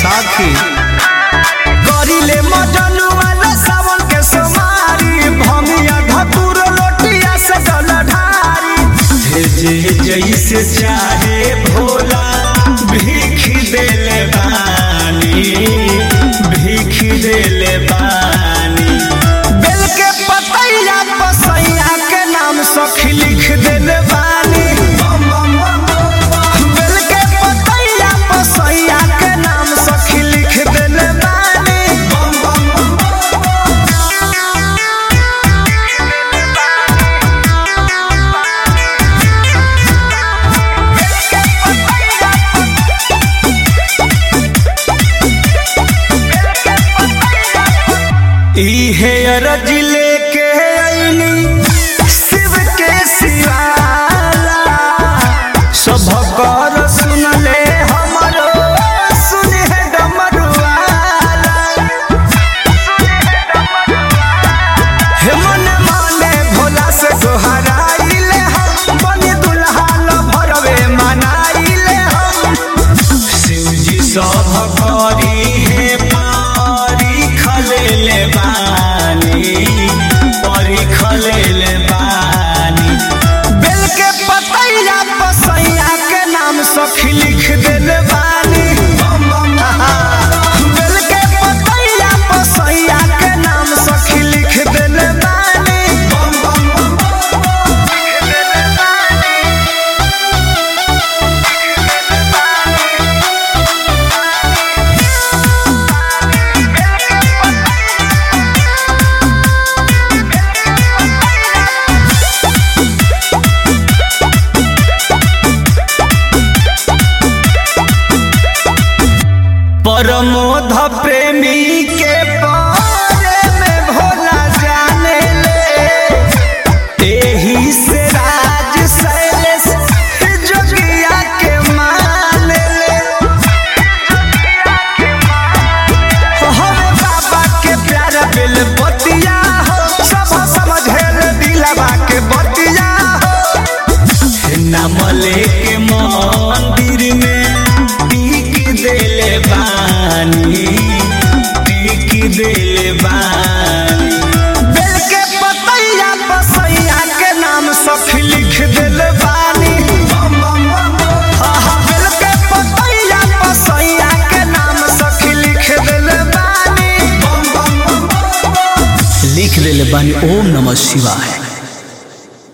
बैसाखी करिले मटन वाला सावन के सोमारी भमिया धतुर लोटिया से जल ढारी जे जैसे चाहे भोला भीख देले बानी भीख देले बानी बेल के पतैया पसैया के नाम सखी लिख देले बानी बेल के पतैया पसैया के नाम सखी लिख देले बानी इहे अरज लेके अइनी शिव के सिवाला सब कर सुनले हमरो सुने डमरुआला हे मन माने भोला से गोहराइले हम बनी दुल्हा ल भरवे मनाइले हम शिवजी सब करी हे पारी खलेले बानी परी खलेले बानी बेल के पतैया पसैया के नाम सखी लिख देले बानी बेल के पतैया पसैया के नाम सखी लिख देले बानी परमोध प्रेमी के बारे में भोला जाने ले एही से राज शैलेश जोगिया के मान ले हमें बाबा के प्यार बिल बतिया हो सब समझेल दिलवा के बतिया हो नाम लेके मंदिर में टीक देले बानी टीक देले बानी बेल के पतैया पसैया के नाम सखी लिख दिल बानी आहा, बेल के पतैया पसैया के नाम सखी लिख दिल बानी लिख देले बानी ओम नमः शिवाय